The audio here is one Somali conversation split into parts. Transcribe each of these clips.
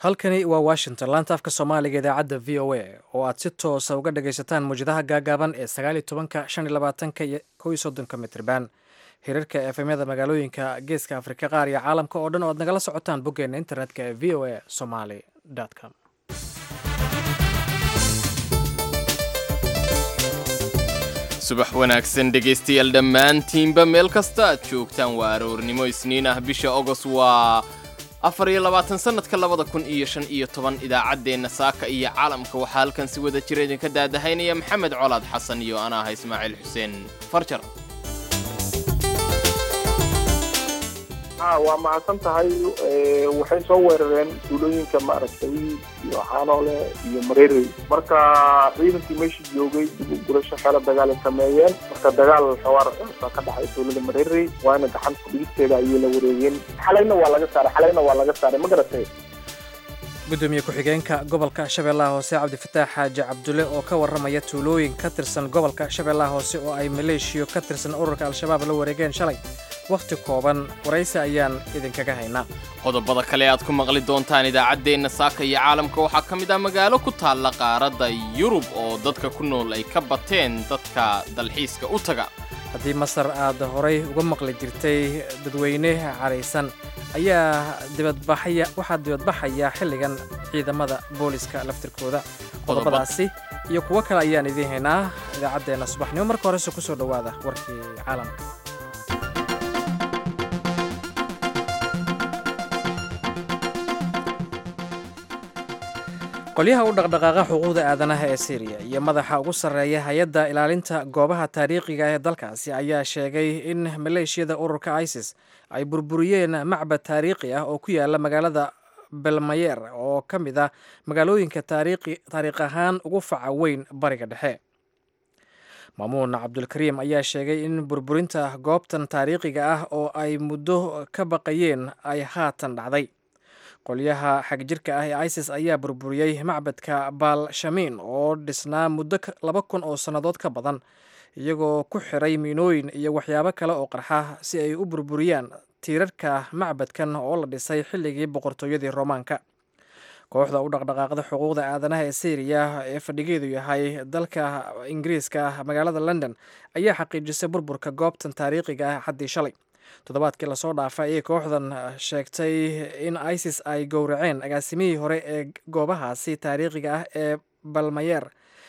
halkani waa washington laanta afka soomaaliga idaacadda v o a oo aad si toosa uga dhagaysataan mawjadaha gaagaaban ee sagaal iyo tobanka shan iyo labaatanka iyo kow iyo soddonka mitriban hirarka efemyada magaalooyinka geeska afrika qaar iyo caalamka oo dhan oo aad nagala socotaan boggeena internetka ee v o a somaly com subax wanaagsan dhegaystayaal dhammaantiinba meel kasta aad joogtaan waa aroornimo isniin ah bisha ogos waa afar iyo labaatan sannadka labada kun iyo shan iyo toban idaacaddeenna saaka iyo caalamka waxaa halkan si wada jira idinka daadahaynaya maxamed colaad xasan iyo ana ah ismaaciil xuseen farjar waa mahadsan tahay waxay soo weerareen duulooyinka maaragtay iyo xaanoole iyo mareerey marka ciidankii meesha joogay dib u gurasho xeelo dagaal ay sameeyeen marka dagaal xawaar baa ka dhexay dowlada mareerey waana gacan kudhigisteeda ayay la wareegeen xalayna waa laga saaray xalayna waa laga saaray ma garatay gudoomiye ku-xigeenka gobolka shabeellaha hoose cabdifataax xaaji cabdulle oo ka warramaya tuulooyin ka tirsan gobolka shabeellaha hoose oo ay maleeshiyo ka tirsan ururka al-shabaab la wareegeen shalay wakhti kooban waraysi ayaan idinkaga haynaa qodobada kale aad ku maqli doontaan idaacaddeenna saaka iyo caalamka waxaa ka mid ah magaalo ku taalla qaaradda yurub oo dadka ku nool ay ka bateen dadka dalxiiska u taga haddii masar aad horay uga maqli jirtay dadweyne caraysan ayaa dibadbaxaya waxaa dibadbaxaya xilligan ciidamada booliska laftirkooda qodobadaasi iyo kuwo kale ayaan idiin haynaa idaacaddeenna subaxnimo marka horese ku soo dhowaada warkii caalamka qolyaha u dhaqdhaqaaqa xuquuqda aadanaha ee syriya iyo madaxa ugu sarreeya hay-adda ilaalinta goobaha taariikhiga ee dalkaasi ayaa sheegay in maleeshiyada ururka isis ay burburiyeen macbad taariikhi ah oo ku yaala magaalada belmayer oo ka mid ah magaalooyinka taariikh ahaan ugu faca weyn bariga dhexe maamuun cabdulkariim ayaa sheegay in burburinta goobtan taariikhiga ah oo ay muddo ka baqayeen ay haatan dhacday qolyaha xagjirka ah ee isis ayaa burburiyey macbadka baalshamiin oo dhisnaa muddo laba kun oo sannadood ka badan iyagoo ku xiray miinooyin iyo waxyaabo kale oo qarxa si ay u burburiyaan tiirarka macbadkan oo la dhisay xilligii boqortooyadii roomaanka kooxda u dhaqdhaqaaqda xuquuqda aadanaha ee syriya ee fadhigeedu yahay dalka ingiriiska magaalada london ayaa xaqiijisay burburka goobtan taariikhiga ah xaddii shalay toddobaadkii lasoo dhaafay ayay kooxdan sheegtay in isis ay gowraceen agaasimihii hore ee goobahaasi taariikhiga ah ee balmayer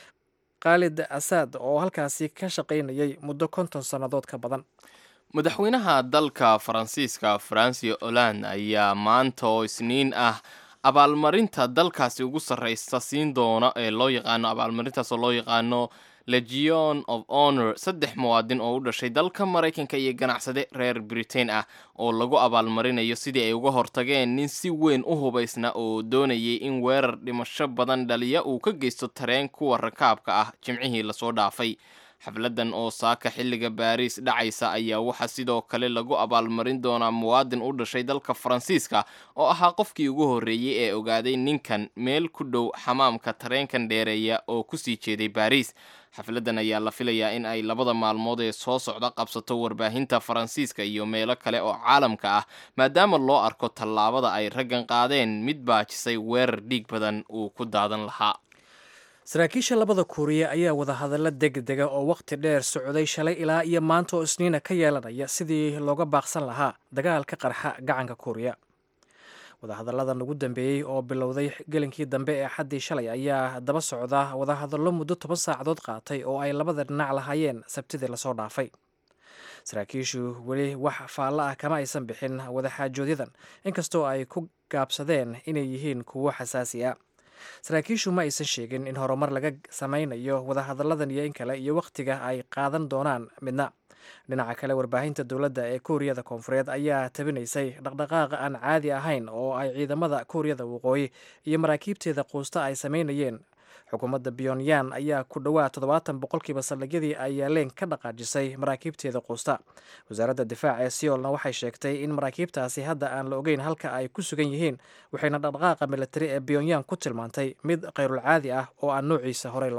khaalid asaad oo halkaasi ka shaqaynayay muddo konton sannadood ka badan madaxweynaha dalka faransiiska francio holand ayaa maanta oo isniin ah abaalmarinta dalkaasi ugu sarreysa siin doona ee loo yaqaano abaalmarintaas oo loo yaqaano legion of honor saddex muwaadin oo u dhashay dalka maraykanka iyo ganacsade reer britain ah oo lagu abaalmarinayo sidii ay uga hortageen nin si weyn u hubaysna oo doonayay in weerar dhimasho badan dhaliya uu ka geysto tareen kuwa rakaabka ah jimcihii lasoo dhaafay xafladan oo saaka xilliga baariis dhacaysa ayaa waxaa sidoo kale lagu abaalmarin doonaa muwaadin u dhashay dalka faransiiska oo ahaa qofkii ugu horreeyey ee ogaaday ninkan meel ku dhow xamaamka tareenkan dheereeya oo kusii jeeday baariis xafladan ayaa la filayaa in ay labada maalmood ee soo socda qabsato warbaahinta faransiiska iyo meelo kale oo caalamka ah maadaama loo arko tallaabada ay raggan qaadeen mid baajisay weerar dhiig badan uu ku daadan lahaa saraakiisha labada kuuriya ayaa wadahadallo degdega oo wakhti dheer socday shalay ilaa iyo maanta oo isniina ka yeelanaya sidii looga baaqsan lahaa dagaal ka qarxa gacanka kuuriya wadahadalladan ugu dambeeyey oo bilowday gelinkii dambe ee xaddii shalay ayaa daba socda wadahadallo muddo toban saacadood qaatay oo ay labada dhinac lahaayeen sabtidii lasoo dhaafay saraakiishu weli wax faallo ah kama aysan bixin wadaxaajoodyadan inkastoo ay ku gaabsadeen inay yihiin kuwo xasaasi ah saraakiishu ma aysan sheegin in horumar laga samaynayo wadahadalladan iyo in kale iyo wakhtiga ay qaadan doonaan midna dhinaca kale warbaahinta dowladda ee kuuriyada koonfureed ayaa tabinaysay dhaqdhaqaaqa aan caadi ahayn oo ay ciidamada kuuriyada waqooyi iyo maraakiibteeda quusta ay samaynayeen xukuumadda pyonyan ayaa ku dhowaad toddobaatan boqolkiiba saldhigyadii ay yaaleen ka dhaqaajisay maraakiibteeda quusta wasaaradda difaaca ee seolna waxay sheegtay in maraakiibtaasi hadda aan la ogeyn halka ay ku sugan yihiin waxayna dhaqdhaqaaqa militari ee pyonyan ku tilmaantay mid khayrulcaadi ah oo aan noociisa horey loo arag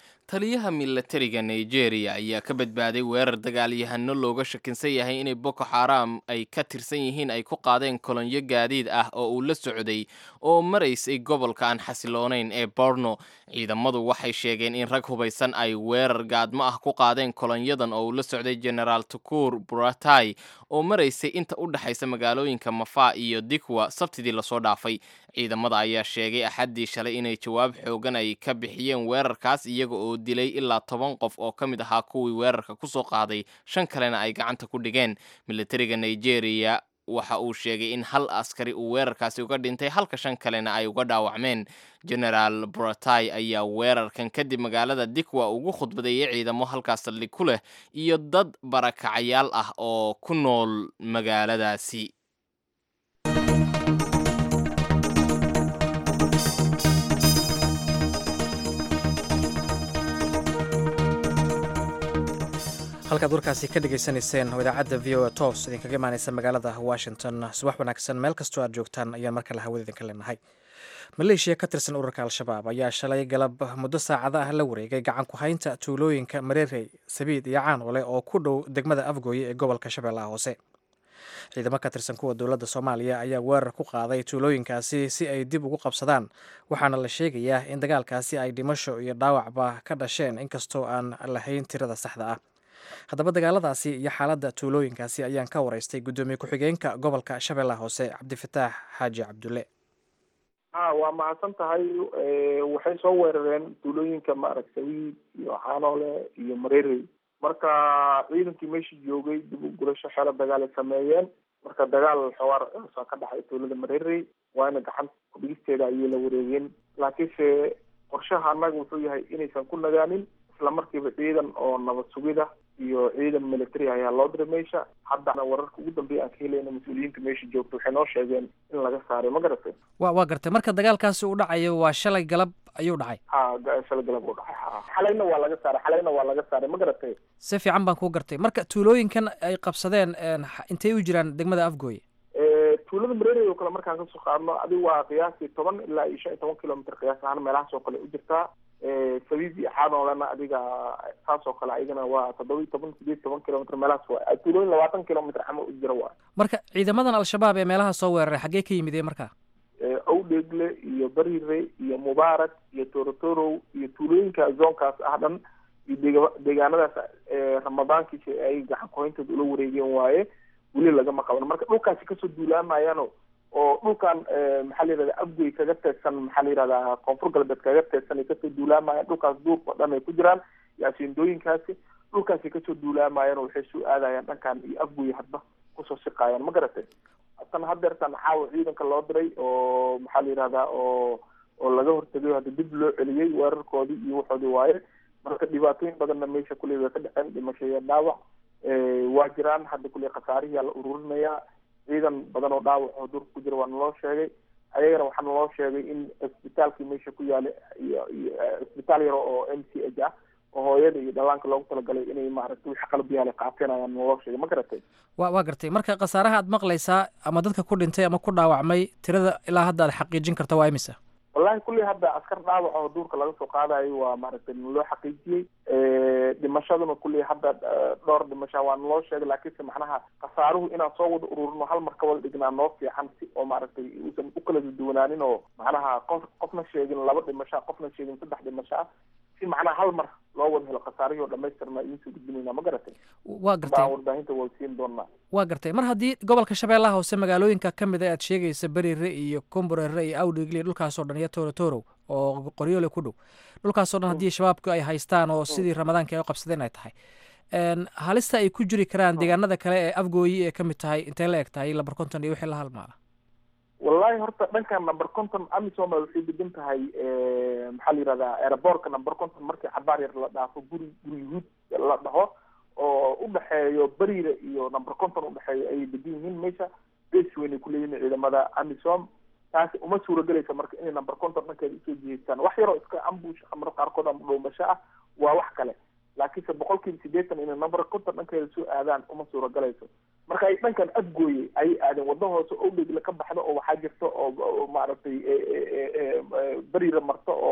taliyaha milatariga nigeria ayaa ka badbaaday weerar dagaalyahano looga shakinsan yahay inay boko xaram ay ka tirsan yihiin ay ku qaadeen kolonyo gaadiid ah oo uu la socday oo maraysay gobolka aan xasiloonayn ee borno ciidamadu waxay sheegeen in rag hubaysan ay weerar gaadmo ah ku qaadeen kolonyadan oo uu la socday generaal tukur buratai oo maraysay inta u dhexaysa magaalooyinka mafa iyo dikwa sabtidii lasoo dhaafay ciidamada ayaa sheegay axaddii shalay inay jawaab xoogan ay ka bixiyeen weerarkaas iyaga oo dilay ilaa toban qof oo ka mid ahaa kuwii weerarka ku soo qaaday shan kalena ay gacanta ku dhigeen militariga nigeria waxa uu sheegay in hal askari uu weerarkaasi uga dhintay halka shan kalena ay uga dhaawacmeen generaal buratai ayaa weerarkan kadib magaalada dikwa ugu khudbadeeyay ciidamo halkaas saldhig ku leh iyo dad barakacayaal ah oo ku nool magaaladaasi halkaad warkaasi ka dhegaysanayseen oo idaacadda v o a toos idinkaga imaaneysa magaalada washington subax wanaagsan meel kastoo aad joogtaan ayaan mar kale hawada idinka leenahay maleeshiya ka tirsan ururka al-shabaab ayaa shalay galab muddo saacada ah la wareegay gacan ku haynta tuulooyinka mareerey sabiid iyo caanole oo ku dhow degmada afgooye ee gobolka shabeellaha hoose ciidamo ka tirsan kuwa dowladda soomaaliya ayaa weerar ku qaaday tuulooyinkaasi si ay dib ugu qabsadaan waxaana la sheegayaa in dagaalkaasi ay dhimasho iyo dhaawacba ka dhasheen inkastoo aan lahayn tirada saxda ah haddaba dagaaladaasi iyo xaaladda tuulooyinkaasi ayaan ka waraystay guddoomiye ku-xigeenka gobolka shabeellaha hoose cabdifataax xaaji cabdulle ha waa mahadsan tahay waxay soo weerareen tuulooyinka maaragtay iyo xaanoole iyo mareerey marka ciidankii meesha joogay dib u gurasho xeelo dagaal ay sameeyeen marka dagaal xawaar soo ka dhexay tuulada mareerey waana gacan kudhigisteeda ayay la wareegeen laakiinse qorshaha annaga wuxuu yahay inaysan ku nagaanin isla markiiba ciidan oo nabad sugida iyo ciidan military ayaa loo diray meesha haddana wararka ugu dambeeya aan ka helayna mas-uuliyiinta meesha joogta waxay noo sheegeen in laga saaray ma garatay wa waa gartay marka dagaalkaasi uu dhacayo waa shalay galab ayuu dhacay ha shalay galab uu dhacay ha xalayna waa laga saaray xalayna waa laga saaray ma garatay si fiican baan kuu gartay marka tuulooyinkan ay qabsadeen intay u jiraan degmada afgooye tuulada mareerey oo kale markaan kasoo qaadno adigu waa qiyaasii toban ilaa iyo shan iyo toban kilomitr qiyaas ahaan meelahaas oo kale u jirtaa sabiib iyo xaanoolena adiga saas oo kale ayagana waa toddoba iyo toban sideed toban kilomitr meelahaas waa tuulooyin labaatan kilomitr camal u jira waa marka ciidamadan al-shabaab ee meelaha soo weeraray xaggee ka yimideen marka owdheegle iyo barire iyo mubaarak iyo torotorow iyo tuulooyinka zoonkaas ah dhan iyo dega deegaanadaas ramadaankiisa ay gacan kuhayntooda ula wareegeen waaye weli lagama qaban marka dhulkaasi kasoo duulaamayaano oo dhulkan maxaa la yihahda afgoy kaga teedsan maxaa la yihahdaa koonfur galbeed kaga teedsan ay kasoo duulaamayaan dhulkaas duurka o dhan ay ku jiraan iyo asiindooyinkaasi dhulkaasi kasoo duulaamayaan oo waxay soo aadayaan dhankan iyo afgoy hadba kusoo siqaayaan ma garatay tan hadeertan xaawa ciidanka loo diray oo maxaa la yihahdaa oo oo laga hortegayo hadda dib loo celiyey weerarkoodii iyo waxoodii waaye marka dhibaatooyin badanna meesha kuley way ka dhaceen dhimasho iyo dhaawac waa jiraan hadda kuley khasaarihiyaa la ururinayaa ciidan badan oo dhaawac oo durka ku jira waa naloo sheegay ayagana waxaa naloo sheegay in cisbitaalkii meesha ku yaala iyo iyo cisbitaal yaro oo m c h ah oo hooyada iyo dhallaanka loogu talagalay inay maaragtay wixii qalab yaala qaateen ayaa naloo sheegay ma garatay wa waa gartay marka khasaaraha aad maqlaysaa ama dadka ku dhintay ama ku dhaawacmay tirada ilaa hadda aad xaqiijin karta waa imisa wallahi kulley hadda askar dhaawac oo duurka laga soo qaadayo waa maaragtay naloo xaqiijiyey dhimashaduna kulley hadda dhowr dhimasha waa naloo sheegay laakiinse macnaha khasaaruhu inaan soo wada ururino hal mar ka wada dhignaa noo fiican si oo maaragtay uusan u kala duwanaanin oo macnaha qof qofna sheegin laba dhimasho qofna sheegin saddex dhimasho ah si macnaha hal mar loo wada helo khasaarihii oo dhamaystirna idiin soo gudbinayna ma garatay waa gartay warbaahinta waa siin doonaa waa gartay mar haddii gobolka shabeellaha hoose magaalooyinka ka mid a aad sheegaysa berire iyo komborere iyo awdhigle dhulkaasoo dhan iyo torotorow oo qoryoole ku dhow dhulkaasoo dhan haddii shabaabku ay haystaan oo sidii ramadaanka ay u qabsadeen ay tahay halista ay ku jiri karaan deegaanada kale ee afgooyi ee ka mid tahay intay la eg tahay lamber conton iyo wixii la halmaala wallahi horta dhankan number conton amisoma waxay degan tahay maxaa la yihahdaa aerobortka number conton markii cabaar yar la dhaafo guri guri yuhuud la dhaho oo udhexeeyo beriire iyo number conton udhexeeyo ayay degan yihiin meesha base weyn ay kuleeyihin ciidamada amisom taasi uma suuragelaysa marka inay number conton dhankeeda usoo jiheystaan wax yaroo iska ambush amar qaarkood ama dhowmasho ah waa wax kale laakiinse boqol kiiba sideetan inay number conton dhankeeda soo aadaan uma suuragalayso marka ay dhankan afgooye ayay aadeen wadda hoose o dhegle ka baxdo oo waxaa jirta oo maaragtay beriira marto oo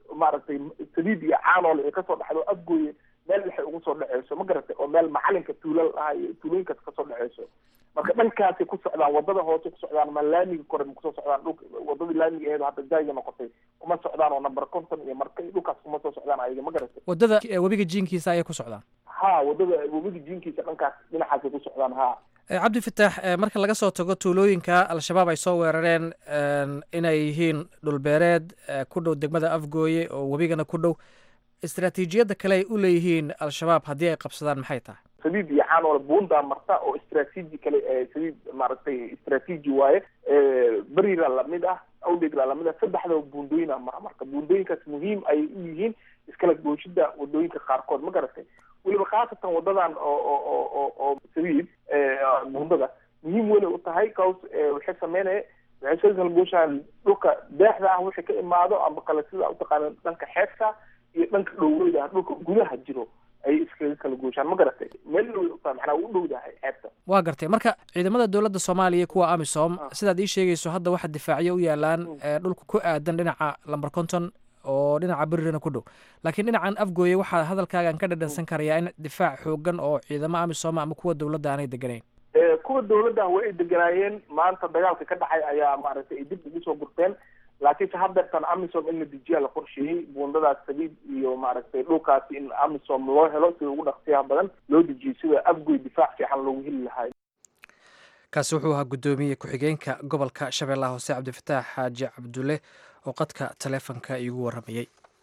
maaragtay saliid iyo caanoole ay kasoo dhexdo afgooye meel waxay ugu soo dhaceyso ma garatay oo meel macalinka tuulal ah iyo tuulooyinkaas kasoo dhaceyso marka dhankaasay ku socdaan wadada hoose ku socdaan ma laamiga kore ma kusoo socdaan dhulka wadadii laamiga aheed hadda jaaga noqotay kuma socdaan oo number conton iyo marka dhulkaas kuma soo socdaan ayaga ma garatay waddada webiga jiinkiisa ayay ku socdaan ha wadada webiga jiinkiisa dhankaas dhinacaasay ku socdaan ha cabdi fataax marka laga soo tago tuulooyinka al-shabaab ay soo weerareen inay yihiin dhulbeereed ku dhow degmada afgooye oo webigana ku dhow istaraatiijiyadda kale ay u leeyihiin al-shabaab haddii ay qabsadaan maxay tahay saliid iyo caanoole buundaa marta oo istraatiiji kale saliid maaragtay istraatiiji waaye berira lamid ah awdegla lamid ah saddexdaba buundooyin ah mara marka buundooyinkaas muhiim ayay u yihiin iskala gooshida wadooyinka qaarkood ma garatay weliba khaasatan wadadan oo oo oo oo oo saliid buundada muhiim weynay u tahay caus waxay sameynaya waxay soo kala gooshaan dhulka deexda ah wixii ka imaado ama kale sida utaqaana dhanka xeebta iyo dhanka dhowreyda dhulka gudaha jiro ayay iskaga kala gooshaan ma garatay meel dhow utaa macnaa u dhowdahay xeebta waa gartay marka ciidamada dowladda soomaaliya kuwa amisom sidaad ii sheegayso hadda waxa difaacyo u yaalaan dhulka ku aadan dhinaca lamber conton oo dhinaca berirana ku dhow laakiin dhinacan afgooye waxaa hadalkaagan ka dhadhansan karayaa in difaac xoogan oo ciidamo amisom ama kuwa dowladda aanay deganayn kuwa dowladda way ay deganaayeen maanta dagaalka ka dhacay ayaa maaragtay ay dib ugu soo gurteen laakiinse haddeertan amisom in la dejiyaa la qorsheeyey buundadaas saliid iyo maaragtay dhulkaasi in amisom loo helo sida ugu dhaqsiyaha badan loo dejiyey sida afgoy difaac fiican loogu heli lahaa kaasi wuxuu ahaa guddoomiye ku-xigeenka gobolka shabeellaha hoose cabdifataax xaaji cabdulle oo qadka taleefonka iigu warramayey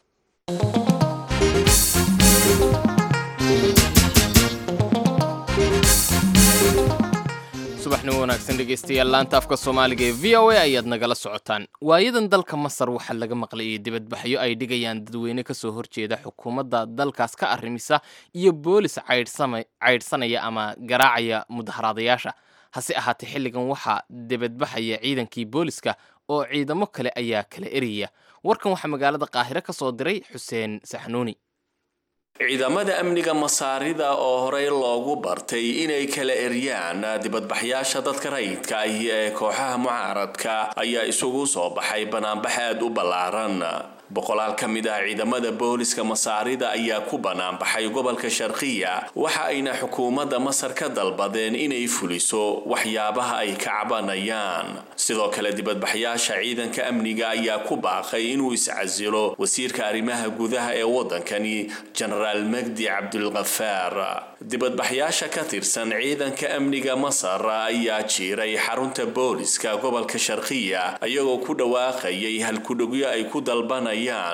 subaxnimo wanaagsan dhegeystayaal laanta afka soomaaliga ee v o a ayaad nagala socotaan waayadan dalka masar waxaa laga maqlayay dibadbaxyo ay dhigayaan dadweyne kasoo horjeeda xukuumadda dalkaas ka arrimisa iyo boolis caydhsanaya ama garaacaya mudaharaadayaasha hase ahaatee xilligan waxaa dibadbaxaya ciidankii booliska oo ciidamo kale ayaa kala eriyaya warkan waxaa magaalada qaahire ka soo diray xuseen saxnuuni ciidamada amniga masaarida oo horey loogu bartay inay kala eryaan dibadbaxyaasha dadka rayidka ahi ee kooxaha mucaaradka ayaa isugu soo baxay banaanbax aad u ballaaran boqolaal ka mid ah ciidamada booliska masaarida ayaa ku banaanbaxay gobolka sharqiya waxa ayna xukuumadda masar ka dalbadeen inay fuliso waxyaabaha ay ka cabanayaan sidoo kale dibadbaxyaasha ciidanka amniga ayaa ku baaqay inuu iscasilo wasiirka arrimaha gudaha ee waddankani jenaraal magdi cabdulkafaar dibadbaxyaasha ka tirsan ciidanka amniga masar ayaa jiiray xarunta booliska gobolka sharqiya iyagoo ku dhawaaqayay halkudhogyo ay ku dalbanayaan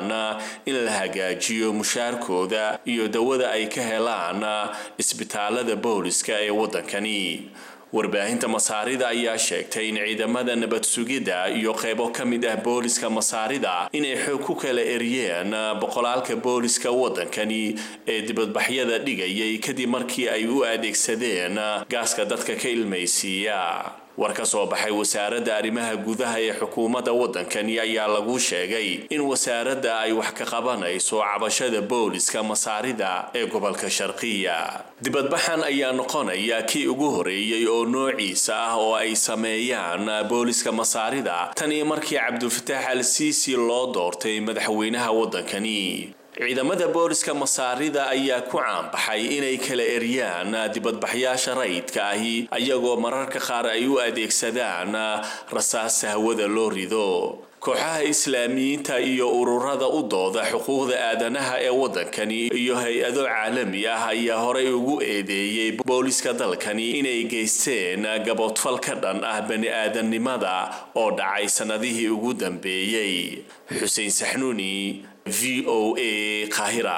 in la hagaajiyo mushaarkooda iyo dawada ay ka helaan isbitaalada booliska ee waddankani warbaahinta masaarida ayaa sheegtay in ciidamada nabad sugidda iyo qeybo ka mid ah booliska masaarida inay xoog ku kala eryeen boqolaalka booliska waddankani ee dibadbaxyada dhigayay kadib markii ay u adeegsadeen gaaska dadka ka ilmaysiiya war ka soo baxay wasaaradda arrimaha gudaha ee xukuumadda waddankani ayaa lagu sheegay in wasaaradda ay wax ka qabanayso cabashada booliska masaarida ee gobolka sharqiya dibadbaxan ayaa noqonaya kii ugu horeeyey oo noociisa ah oo ay sameeyaan booliska masaarida tan iyo markii cabdulfataax al siisi loo doortay madaxweynaha waddankani ciidamada booliska masaarida ayaa ku caanbaxay inay kala eryaan dibadbaxyaasha rayidka ahi ayagoo mararka qaar ay u adeegsadaan rasaasa hawada loo rido kooxaha islaamiyiinta iyo ururada u dooda xuquuqda aadanaha ee waddankani iyo hay-ado caalami ah ayaa horey ugu eedeeyey booliska dalkani inay geysteen gaboodfal ka dhan ah bani aadamnimada oo dhacay sannadihii ugu dambeeyey xuseen saxnuuni v o a kahira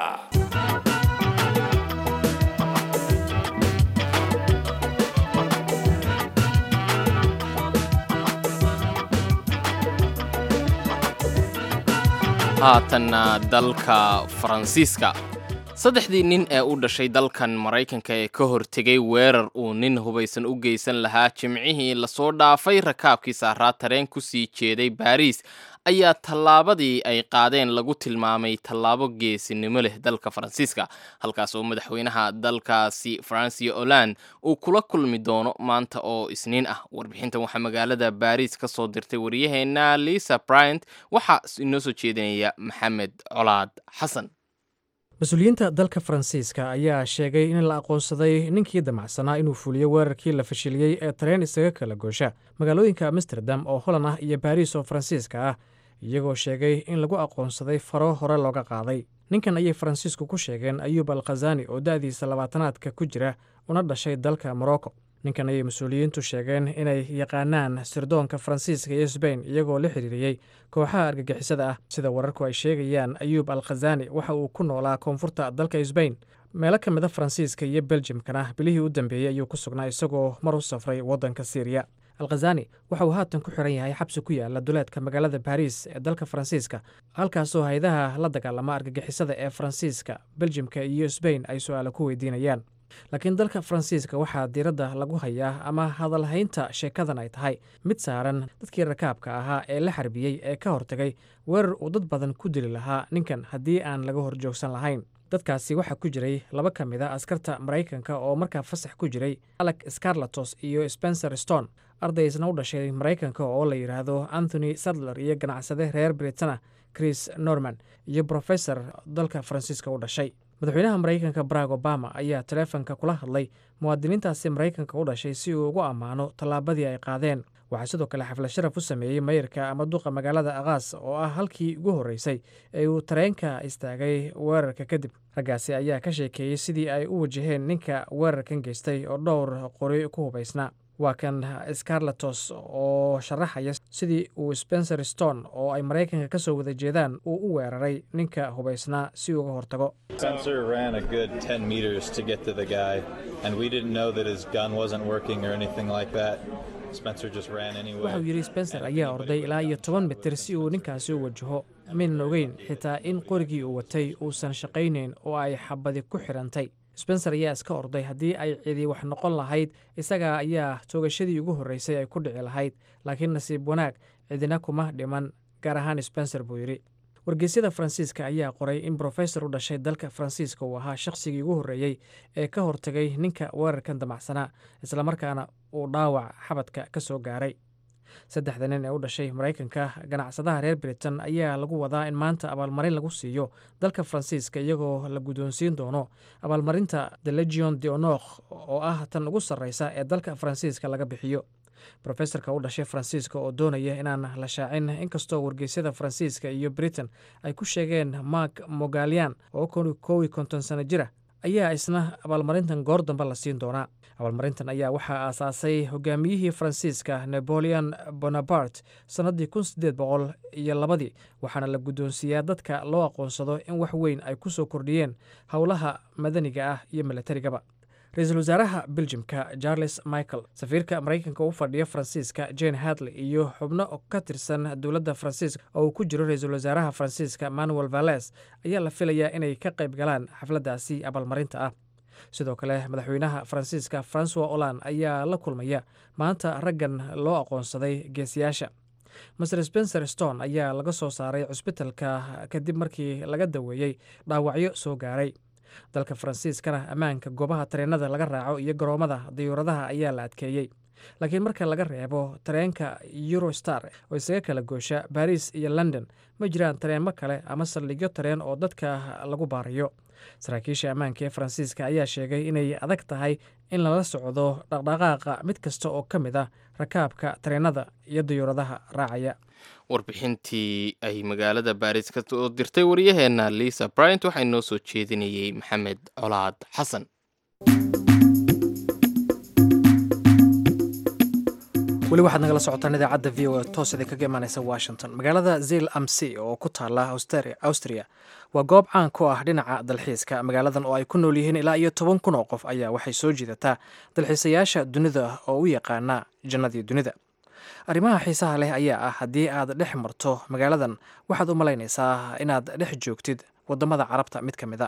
haatanna dalka faransiiska saddexdii nin ee u dhashay dalkan maraykanka ee ka hortegay weerar uu nin hubaysan u geysan lahaa jimcihii lasoo dhaafay rakaabkii saaraa tareen kusii jeeday baariis ayaa tallaabadii ay qaadeen lagu tilmaamay tallaabo geesinimo leh dalka faransiiska halkaas oo madaxweynaha dalkaasi francio holand uu kula kulmi doono maanta oo isniin ah warbixintan waxaa magaalada baariis ka soo dirtay waryaheena lisa bryant waxaa inoo soo jeedinaya maxamed colaad xasan mas-uuliyiinta dalka faransiiska ayaa sheegay in la aqoonsaday ninkii damacsanaa inuu fuliyo weerarkii la fashiliyey ee tareen isaga kala goosha magaalooyinka amsterdam oo holan ah iyo baariis oo faransiiska ah iyagoo sheegay in lagu aqoonsaday faro hore looga qaaday ninkan ayay faransiisku ku sheegeen ayuub al khazani oo da'diisa labaatanaadka ku jira una dhashay dalka morocco ninkan ayay mas-uuliyiintu sheegeen inay yaqaanaan sirdoonka faransiiska iyo sbain iyagoo la xiriiriyey kooxaha argagixisada ah sida wararku ay sheegayaan ayuub al khazani waxa uu ku noolaa koonfurta dalka sbain meelo ka mida faransiiska iyo beljimkana bilihii u dambeeyey ayuu ku sugnaa isagoo mar u safray waddanka syriya alkhazani waxa uu haatan ku xiran yahay xabsi ku yaala duleedka magaalada baariis ee dalka faransiiska halkaasoo hay-adaha la dagaalama argagixisada ee faransiiska beljimka iyo sbain ay su-aalo ku weydiinayaan laakiin dalka faransiiska waxaa diiradda lagu hayaa ama hadalhaynta sheekadan ay tahay mid saaran dadkii rakaabka ahaa ee la xarbiyey ee ka hortagay weerar uu dad badan ku dili lahaa ninkan haddii aan laga horjoogsan lahayn dadkaasi waxaa ku jiray laba ka mid a askarta maraykanka oo markaa fasax ku jiray alec scarlatos iyo spencer stone arday isna u dhashay maraykanka oo la yidhaahdo anthony sadler iyo ganacsade reer britana chris norman iyo brofesor dalka faransiiska u dhashay madaxweynaha maraykanka barack obama ayaa taleefonka kula hadlay muwaadiniintaasi maraykanka u dhashay si uu ugu ammaano tallaabadii ay qaadeen waxaa sidoo kale xaflad sharaf u sameeyey mayirka ama duqa magaalada akaas oo ah halkii ugu horreysay ee uu tareenka istaagay weerarka kadib raggaasi ayaa ka sheekeeyey sidii ay u wajaheen ninka weerarkan geystay oo dhowr qori ku hubaysnaa waa kan scarlatos oo sharaxaya sidii uu spencer stone oo ay maraykanka ka soo wada jeedaan uu u weeraray ninka hubaysnaa si uga hortago Spencer ran a good 10 meters to get to the guy, and we didn't know that his gun wasn't working or anything like that. Spencer just ran anyway. wuxuu yidhi spencer ayaa orday ilaa iyo toban mitir si uu ninkaasi u wajaho maynan ogeyn xitaa in qorigii uu watay uusan shaqaynayn oo ay xabadi ku xidhantay spencer ayaa iska orday haddii ay cidi wax noqon lahayd isaga ayaa toogashadii ugu horreysay ay ku dhici lahayd laakiin nasiib wanaag cidina kuma dhiman gaar ahaan spencer buu yidhi wargeysyada faransiiska ayaa qoray in brofesor u dhashay dalka faransiiska uu ahaa shakhsigii ugu horreeyey ee ka hortagay ninka weerarkan damacsanaa islamarkaana uu dhaawac xabadka ka soo gaaray saddexda nin ee u dhashay maraykanka ganacsadaha reer britain ayaa lagu wadaa in maanta abaalmarin lagu siiyo dalka faransiiska iyagoo la guddoonsiin doono abaalmarinta the legion de honor oo ah tan ugu sarreysa ee dalka faransiiska laga bixiyo brofesorka u dhashay faransiiska oo doonaya inaan la shaacin inkastoo wargeysyada faransiiska iyo britain ay ku sheegeen mark mogalian oo kowi konton sano jira ayaa isna abaalmarintan goor dambe la siin doonaa abaalmarintan ayaa waxaa aasaasay hogaamiyihii faransiiska napoleon bonaparte sannaddii kun sideed boqol iyo labadii waxaana la guddoonsiiyaa dadka loo aqoonsado in wax weyn ay ku soo kordhiyeen howlaha madaniga ah iyo milatarigaba ra-iisul wasaaraha beljimka charles michael safiirka maraykanka u fadhiya faransiiska jane hadley iyo xubno ka tirsan dowladda faransiiska oo uu ku jiro ra-iisul wasaaraha faransiiska manuel valles ayaa la filayaa inay ka qayb galaan xafladdaasi abaalmarinta ah sidoo kale madaxweynaha faransiiska francois holland ayaa la kulmaya maanta raggan loo aqoonsaday geesiyaasha master spencer stone ayaa laga soo saaray cusbitalka kadib markii laga daweeyey dhaawacyo soo gaaray dalka faransiiskana ammaanka goobaha tareenada laga raaco iyo garoomada diyuuradaha ayaa la adkeeyey laakiin marka laga reebo tareenka eurostar oo isaga kala goosha baris iyo london ma jiraan tareenmo kale ama saldhigyo tareen oo dadka lagu baarayo saraakiisha ammaanka ee faransiiska ayaa sheegay inay adag tahay in lala socdo dhaqdhaqaaqa mid kasta oo ka mid ah rakaabka tareenada iyo diyuuradaha raacaya warbixintii ay magaalada baris ka soo dirtay waryaheena lisa bryant waxaa inoo soo jeedinayey maxamed colaad xasan weli waxaad nagala socotaan idaacadda v o e toos idin kaga imaaneysa washington magaalada zil amc oo ku taala austria waa goob caan ku ah dhinaca dalxiiska magaaladan oo ay ku nool yihiin ilaa iyo toban kun oo qof ayaa waxay soo jiidataa dalxiisayaasha dunida oo u yaqaana jannadii dunida arrimaha xiisaha leh ayaa ah haddii aad dhex marto magaaladan waxaad u malaynaysaa inaad dhex joogtid wadamada carabta mid ka mid a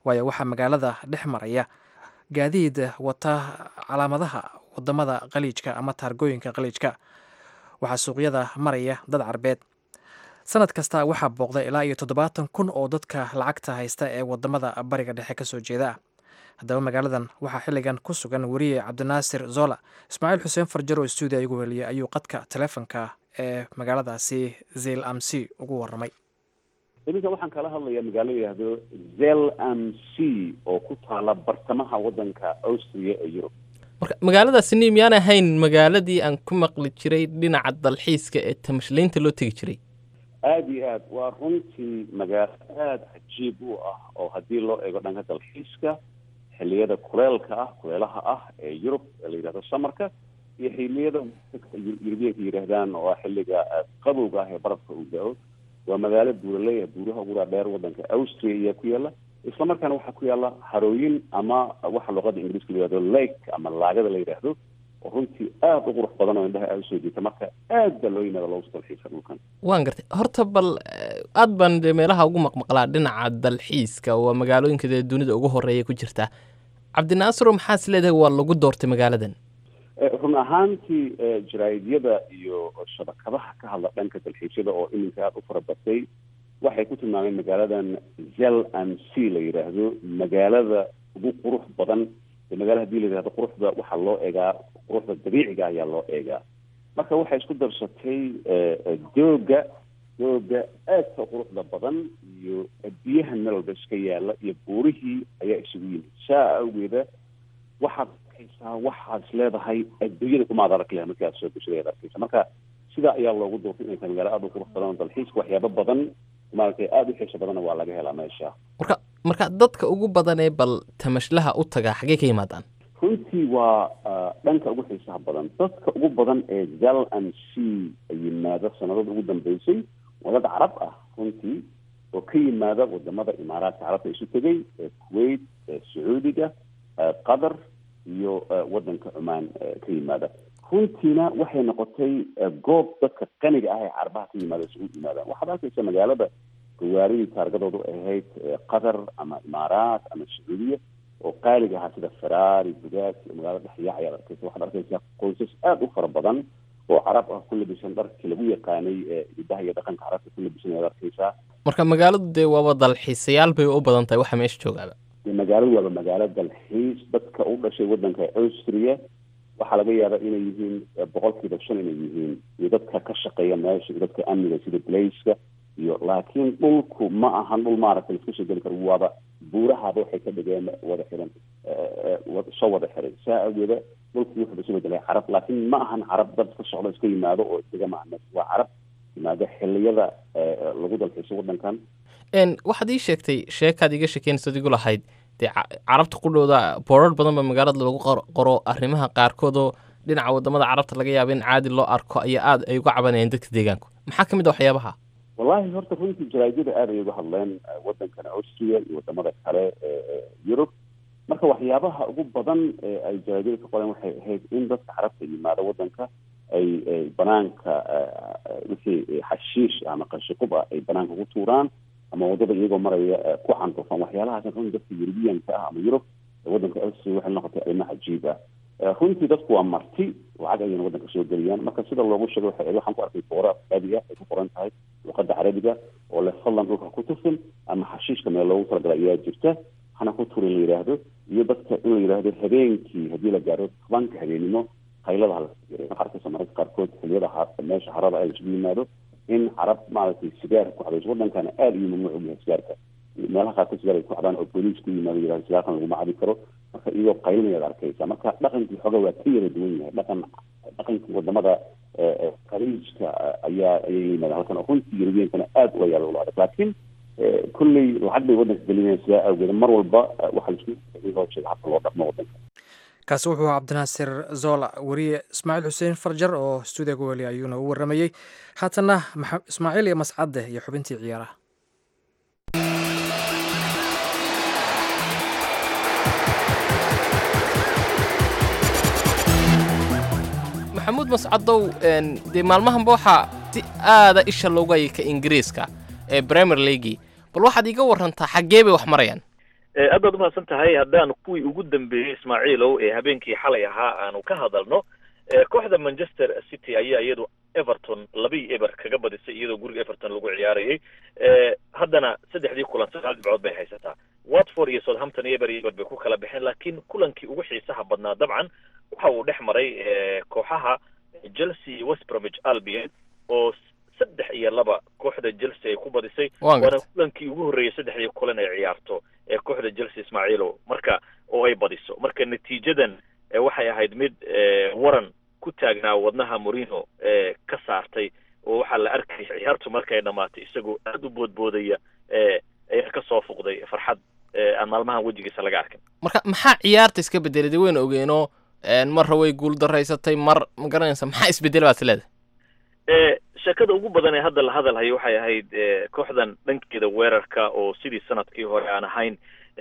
waayo waxaa magaalada dhex maraya gaadiid wata calaamadaha wadamada qaliijka ama taargooyinka qaliijka waxaa suuqyada maraya dad carbeed sanad kasta waxaa booqda ilaa iyo toddobaatan kun oo dadka lacagta haysta ee wadamada bariga dhexe kasoo jeeda ah haddaba magaaladan waxaa xilligan ku sugan weriye cabdinaasir zola ismaaciil xuseen farjar oo stuudiya igu weliyay ayuu qadka telefonka ee magaaladaasi zel amc ugu waramay iminka waxaan kala hadlayaa magaalo yidhaahdo zel am c oo ku taala bartamaha wadanka austria ee yurub marka magaaladaasini miyaan ahayn magaaladii aan ku maqli jiray dhinaca dalxiiska ee tamashlaynta loo tegi jiray aada iyo aad waa runtii magaalo aada cajiib u ah oo haddii loo eego dhanka dalxiiska xilliyada kuleelka ah kuleelaha ah ee yurub ee la yidhahdo samarka iyo xilliyada yurubiyanka yidhaahdaan oo ah xilliga qabowga ah ee barafka uu da-o waa magaalo buuraleya buuraha ugu dhaadheer wadanka austria ayaa ku yaala islamarkaana waxaa ku yaala harooyin ama waxa luqada ingiriiska la yihahdo lake ama laagada la yidhaahdo oo runtii aada u qurux badan oo indhaha aada usoo jiita marka aad baa loo yimaada loogu dalxiisa dhulkan waan gartay horta bal aad baan dee meelaha ugu maqmaqlaa dhinaca dalxiiska waa magaalooyinka dee dunida ugu horeeya ku jirta cabdinaasiro maxaa is leedahay waa lagu doortay magaaladan run ahaantii jaraa'idyada iyo shabakadaha ka hadla dhanka dalxiisyada oo iminka aada u fara batay waxay ku tilmaameen magaaladan zel am c la yidhaahdo magaalada ugu qurux badan ee magaala hadii la yidhahdo quruxda waxaa loo eegaa quruxda dabiiciga ayaa loo eegaa marka waxay isku darsatay dooga dooga aadka quruxda badan iyo biyaha meel walba iska yaala iyo buurihii ayaa isugu yimid saa awgeeda waxaad arkaysaa waxaad is leedahay adduunyada kumaad arag leha markii aad soo geshada ayaad arkaysa marka sidaa ayaa loogu doortay inay tahay magaalo aada u qurux badan oo dalxiiska waxyaabo badan maaragtay aada u xiiso badanna waa laga helaa meesha marka marka dadka ugu badan ee bal tamashlaha u tagaa xaggee ka yimaadaan runtii waa dhanka ugu xiisaha badan dadka ugu badan ee zel an c yimaada sanadada ugu dambeysay waa dad carab ah runtii oo ka yimaada wadamada imaaraadka carabta isu tegay kuwait sacuudiga qatar iyo wadanka cumaan ka yimaada runtiina waxay noqotay goob dadka qaniga ah ee carabaha ka yimaada isugu yimaadaan waxaad arkaysa magaalada gawaaridii taargadoodu ahayd qatar ama imaaraat ama sacuudiya oo qaaliga ahaa sida ferrari bugaag iyo magaalada dhexyaac ayaad arkaysa waxaad arkaysaa qoysas aada u fara badan oo carab ah ku labisan dharkii lagu yaqaanay hidaha iyo dhaqanka carabta ku labisan ayaad arkaysaa marka magaaladu dee waaba dalxiisayaal bay u badan tahay waxa meesha joogaaba magaaladu waaba magaalo dalxiis dadka u dhashay wadanka austria waxaa laga yaabaa inay yihiin boqolkiiba shan inay yihiin iyo dadka ka shaqeeya meesha iyo dadka amniga sida blaiska iyo laakiin dhulku ma ahan dhul maaragtay laisku soo geli karo waaba buurahaaba waxay ka dhigeen wada xiran soo wada xiray saa awgeeda dhulkii wuxuu isu bedelay carab laakiin ma ahan carab dad ka socdo iska yimaado oo isaga maaha waa carab yimaado xiliyada lagu dalxiiso wadankan waxaad ii sheegtay sheekaad iga sheekeynaysa igu lahayd dee carabta qudhooda boorar badan ba magaalada lagu qoro arrimaha qaarkood oo dhinaca wadamada carabta laga yaaba in caadi loo arko ayaa aada ay uga cabanayeen dadka deegaanku maxaa ka mid a waxyaabaha wallahi horta runtii jaraa'idyada aad ay uga hadleen wadankan austria iyo wadamada kale ee yurub marka waxyaabaha ugu badan ee ay jaraa'idyada ka qoreen waxay ahayd in dadka carabta yimaada wadanka ay banaanka wixii xashiish ama qashiqub ah ay banaanka ku tuuraan ama wadada iyagoo maraya ku candufan waxyaalahaas run dadka yurubiyanka ah ama yurub wadanka austria waxay noqotay arrimo cajiib ah runtii dadku waa marti lacag ayayna wadanka soo geliyaan marka sida loogu sheegay waxa waxaan ku arkay boora aabi ah ay ku qoran tahay luqada carabiga oo le fadlan dhulka ku tufin ama xashiishka meel loogu talagalay ayaa jirta hana ku turin la yidhaahdo iyo dadka in la yidhaahdo habeenkii haddii la gaaro tobanka habeenimo qaylada hala waxaa arkaysa mararka qaarkood xiliyada meesha harada ay isugu yimaado in carab maaragtay sigaar ku xadayso wadankana aada iyo mamnuuc u yahay sigaarka meelaha qaarkood sigaar ay ku xadaan oo booliis ku yimaado yidhahdo sigaarkan laguma cabi karo marka iyagoo qaylinayad arkaysa marka dhaqankii xooga waa ka yara duwan yahay dhaqan dhaqankii wadamada khaliijka ayaa ayay yimaadaan halkan oo runtii yurubiyankana aada uga yaala ula adag laakiin kolley lacag bay wadanka gelinayaan sidaa awgeed mar walba waxaa laisku loo sheega habka loo dhaqmo wadanka kaasi wuxuu ahaa cabdinaasir zola weriye ismaaciil xuseen farjar oo stuudiyaga weli ayuuna u waramayey haatanna ismaaciil iyo mascadde iyo xubintii ciyaaraha maxamuud mascadow dee maalmahanba waxaa si aada isha loogu hayay ka ingiriiska ee bremer leagui bal waxaad iiga warantaa xaggee bay wax marayaan aad baad umahadsan tahay haddaan kuwii ugu dambeeyey ismaaciilow ee habeenkii xalay ahaa aanu ka hadalno kooxda manchester city ayaa iyadu everton labii eber kaga badisay iyadoo guriga everton lagu ciyaarayay haddana saddexdii kulan sagaal dhibcood bay haysataa watford iyo southampton eber iyo eber bay ku kala baxeen laakiin kulankii ugu xiisaha badnaa dabcan waxa uu dhex maray kooxaha chelsea iyo west bromwich albion oo saddex iyo laba kooxda chelsea ay ku badisay waana kulankii ugu horreeyay saddexdii kulan ay ciyaarto ee kooxda chelsea ismaaciilo marka oo ay badiso marka natiijadan waxay ahayd mid waran ku taagnaa wadnaha morino ka saartay oo waxaa la arkay ciyaartu markay dhamaatay isagoo aada u boodboodaya ayaa ka soo fuqday farxad aan maalmahan wejigiisa laga arkin marka maxaa ciyaarta iska bedelay de wayna ogeenoo marra way guul daraysatay mar ma garanaysa maxaa isbedel baad leedahay sheekada ugu badan ee hadda la hadalhayo waxay ahayd kooxdan dhankeeda weerarka oo sidii sanadkii hore aan ahayn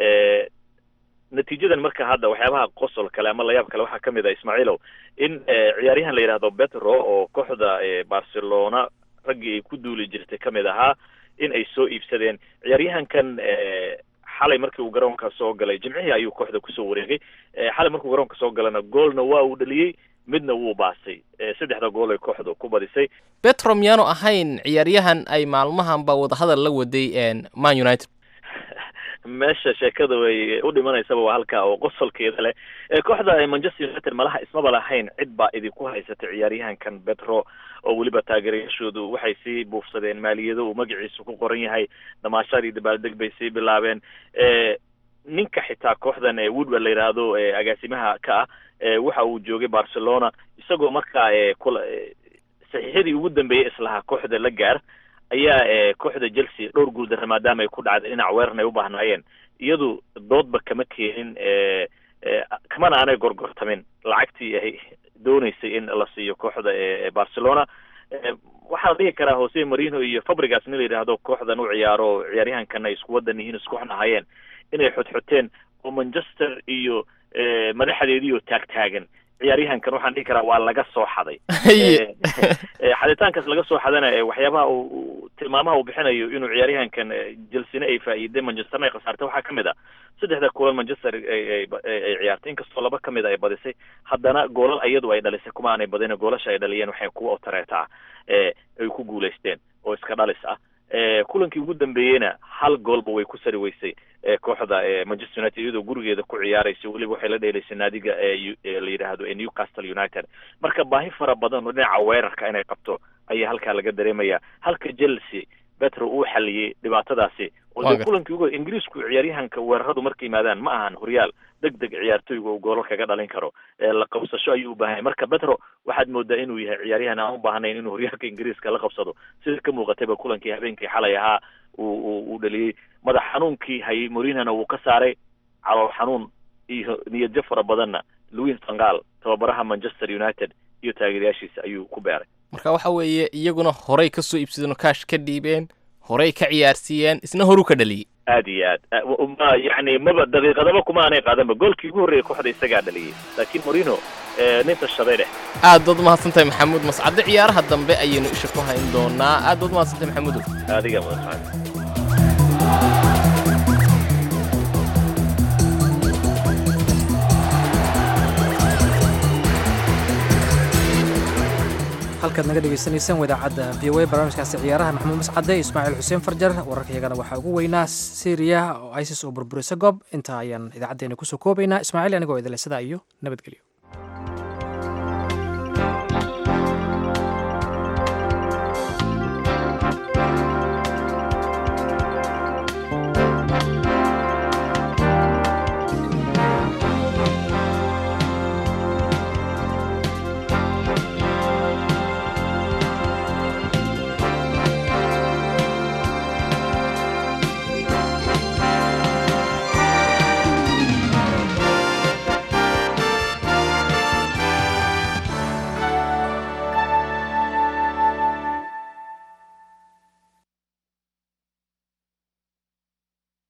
natiijadan marka hadda waxyaabaha qosol kale ama layaab kale waxaa kamid ah ismaaciilow in ciyaaryahan la yidhahdo betro oo kooxda barcelona raggii ay ku duuli jirtay kamid ahaa in ay soo iibsadeen ciyaaryahankan xalay markii uu garoonka soo galay jimcihii ayuu kooxda kusoo wareegay xalay markuu garoonka soo galana goolna waa uu dhaliyey midna wuu baasay saddexda gool ay kooxdu ku badisay betro miyaanu ahayn ciyaaryahan ay maalmahanba wadahadal la waday man united meesha sheekada way u dhimanaysaba waa halkaa oo qosolkeeda leh kooxda manchester united malaha ismaba lahayn cid baa idinku haysatay ciyaaryahankan betro oo weliba taageerayaashoodu waxay sii buufsadeen maaliyado uu magaciisu ku qoran yahay dhamaashadii dabaaldeg bay sii bilaabeen ninka xitaa kooxdan woodward la yidhaahdo agaasimaha ka ah waxa uu joogay barcelona isagoo markaa kula saxiixyadii ugu dambeeyey islahaa kooxda la gaar ayaa kooxda chelsea dhowr guuldara maadaama ay ku dhacday dhinac weeran ay u baahnaayeen iyadu doodba kama keenin kamana aanay gorgortamin lacagtii ay dooneysay in la siiyo kooxda barcelona waxaa la dhihi karaa jose marino iyo fabrigas nin la yidhaahdo kooxdan u ciyaaro ciyaaryahankana ay isku wadan yihiin isku ahaayeen inay xodxoteen oo manchester iyo madaxdeediioo taagtaagan ciyaaryahankan waxaan dhihi karaa waa laga soo xaday xaditaankaas laga soo xadana waxyaabaha uu tilmaamaha uu bixinayo inuu ciyaaryahankan jelsina ay faa'iiday manchesterna ay khasaartay waxaa kamid ah saddexda kulan manchester ay ciyaartay inkastoo laba kamid ay badisay haddana goolal iyadu ay dhalisay kuma aanay badin goolasha ay dhaliyeen waxay kuwa otareeta ah ay ku guulaysteen oo iska dhalis ah kulankii ugu dambeeyeyna hal goolba way ku sari weysay kooxda manchester united iyadoo gurigeeda ku ciyaaraysa weliba waxay la dheelaysay naadiga la yidhaahdo newcastle united marka baahi fara badan oo dhinaca weerarka inay qabto ayaa halkaa laga dareemaya halka chelsea betro uu xaliyey dhibaatadaasi oo de kulankii ugu ingiriisku ciyaaryahanka weeraradu markay yimaadaan ma ahan horyaal deg deg ciyaartoyga uu goolal kaga dhalin karo la qabsasho ayuu u baahan marka betro waxaad moodaa inuu yahay ciyaaryahan aan u baahnayn inuu horyaalka ingiriiska la qabsado sida ka muuqatayba kulankii habeenkii xalay ahaa uu uu dhaliyey madax xanuunkii hayay morinana wuu ka saaray calool xanuun iyo niyadjo fara badanna louis vangal tababaraha manchester united iyo taageerayaashiisa ayuu ku beeray marka waxa weeye iyaguna horey ka soo iibsadeen oo kaash ka dhiibeen horey ka ciyaarsiiyeen isna horu ka dhaliyey aad iyo aad ma yani maba daqiiqadaba kuma aanay qaadanba goolkii ugu horreeyay kooxda isagaa dhaliyey laakiin morino nin tashaday dheh aad baad umahadsantahay maxamuud mascadde ciyaaraha dambe ayaynu isha ku hayn doonaa aad baad umahadsantahay maxamuudow adiga mudan halkaad naga dhegaysanaysaan wadaacadda v o a barnaamijkaasi ciyaaraha maxamuud mascade ismaaciil xuseen farjar wararkayagana waxaa ugu weynaa syriya oo isis oo burburisa goob intaa ayaan idaacaddeenna kusoo koobaynaa ismaaciil anigoo idile sidaa iyo nabadgelyo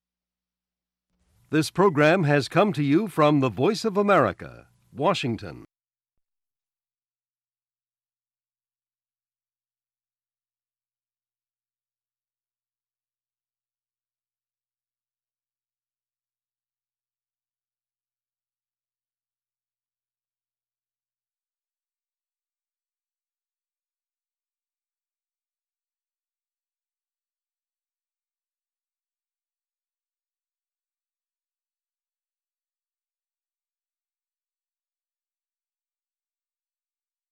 This program has come to you from the Voice of America, Washington.